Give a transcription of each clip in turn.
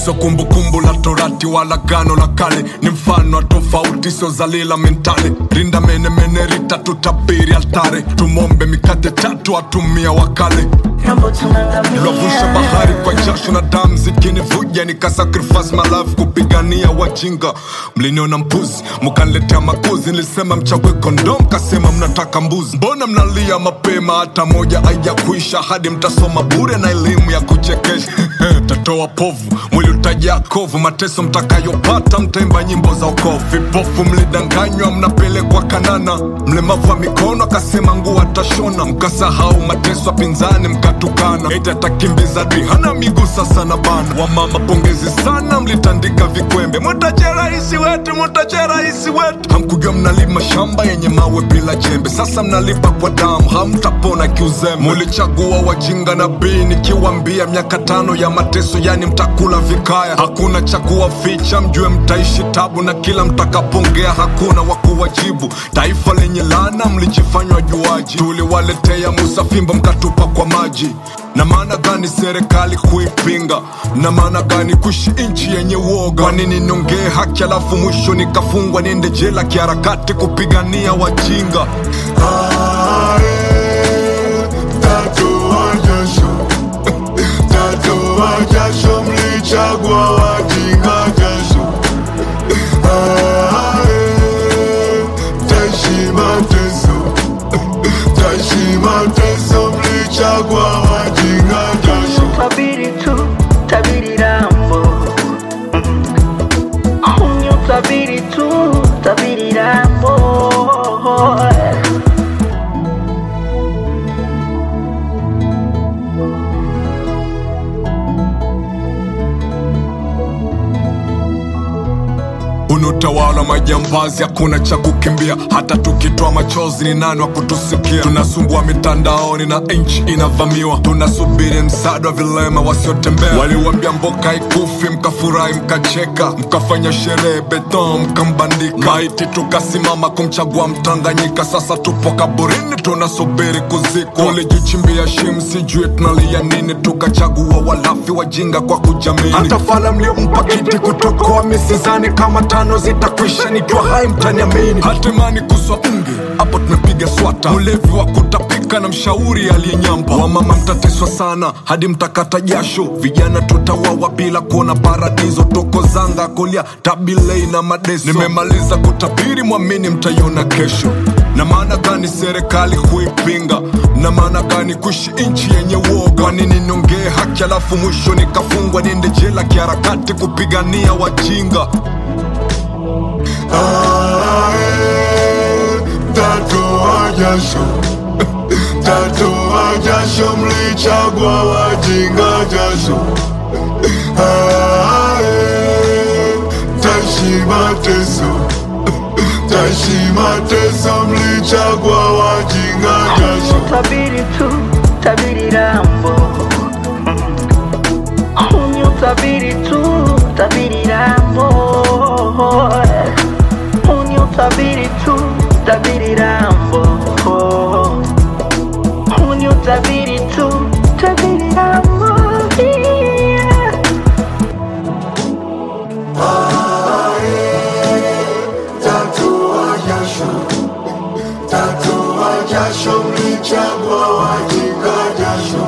so kumbukumbu la torati wala gano la kale ni mfano wa tofauti sio zalila mentale rinda menemene rita tutabiri altare tumombe mikate tatu atumia wakale Mambo tunangamia Lovusha bahari kwa jasho na damu zikinivuja nikasacrifice my life kupigania wajinga mliniona mpuzi mkaniletea makuzi nilisema mchague kondom kasema mnataka mbuzi mbona mnalia mapema hata moja aija kuisha hadi mtasoma bure na elimu ya kuchekesha tatoa povu mwili utajaa kovu mateso mtakayopata mtaimba nyimbo za okovu vipofu mlidanganywa mnapelekwa kanana mlemavu wa mikono akasema nguo atashona mkasahau mateso ya pinzani mkatukana eti atakimbiza dui hana miguu sasa na bana wamama pongezi sana mlitandika vikwembe mutache rahisi wetu mutache rahisi wetu hamkujua mnalima shamba yenye mawe bila jembe sasa mnalipa kwa damu hamtapona kiuzembe mulichagua wajinga na bii nikiwambia miaka tano ya mateso yani mtakula vikaya hakuna cha kuwaficha mjue mtaishi tabu na kila mtakapongea hakuna wa kuwajibu taifa lenye lana mlijifanywa juaji tuliwaletea musa fimbo mkatupa kwa maji na maana gani serikali kuipinga na maana gani kuishi nchi yenye uoga kwa nini niongee haki alafu mwisho nikafungwa niende jela kiharakati kupigania wajinga Tatoa jasho, tatoa jasho, mlichagua wajinga jasho. Ae, Taishi mateso, taishi mateso, mlichagua wajinga jasho. Tabiri tu, tabiri rambo Ni utabiri tu, tabiri rambo unutawala majambazi hakuna cha kukimbia hata tukitoa machozi ni nani wa kutusikia tunasumbua mitandaoni na nchi inavamiwa tunasubiri msaada wa vilema wasiotembea waliwambia mboka ikufi mkafurahi mkacheka mkafanya sherehe beton mkambandika maiti tukasimama kumchagua mtanganyika sasa tupo kaburini tunasubiri kuzikwa ulijichimbia shim sijue tunalia nini tukachagua walafi wajinga kwa kujamini hata fala mliompa kiti kutokoa misizani kama tano zitakwisha nikiwa hai mtaniamini hatemani kuswa unge hapo tumepiga swata ulevi wa kutapika na mshauri aliyenyamba wamama mtateswa sana hadi mtakata jasho vijana tutawawa bila kuona paradiso toko zanga kolia tabilei na madeso nimemaliza kutabiri mwamini mtaiona kesho na maana gani serikali huipinga na maana gani kuishi nchi yenye uoga kwa nini niongee haki alafu mwisho nikafungwa niende jela kiharakati kupigania wajinga Ae, Tatoa jasho, tatoa jasho, mlichagua wajinga jasho. Ae, Taishi mateso, taishi mateso, mlichagua wajinga jasho. Tabiri tu, tabiri rambo Ni utabiri tu, tabiri rambo Ni utabiri tu, tabiri rambo Ni utabiri tu, tabiri rambo yeah. Tatoa jasho, tatoa jasho, mlichagua wajinga jasho.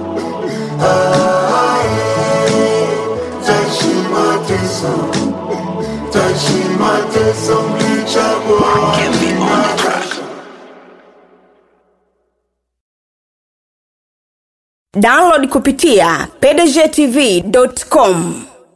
Ae, Taishi mateso, taishi mateso, mlichagua wajinga jasho. download kupitia pdgtv.com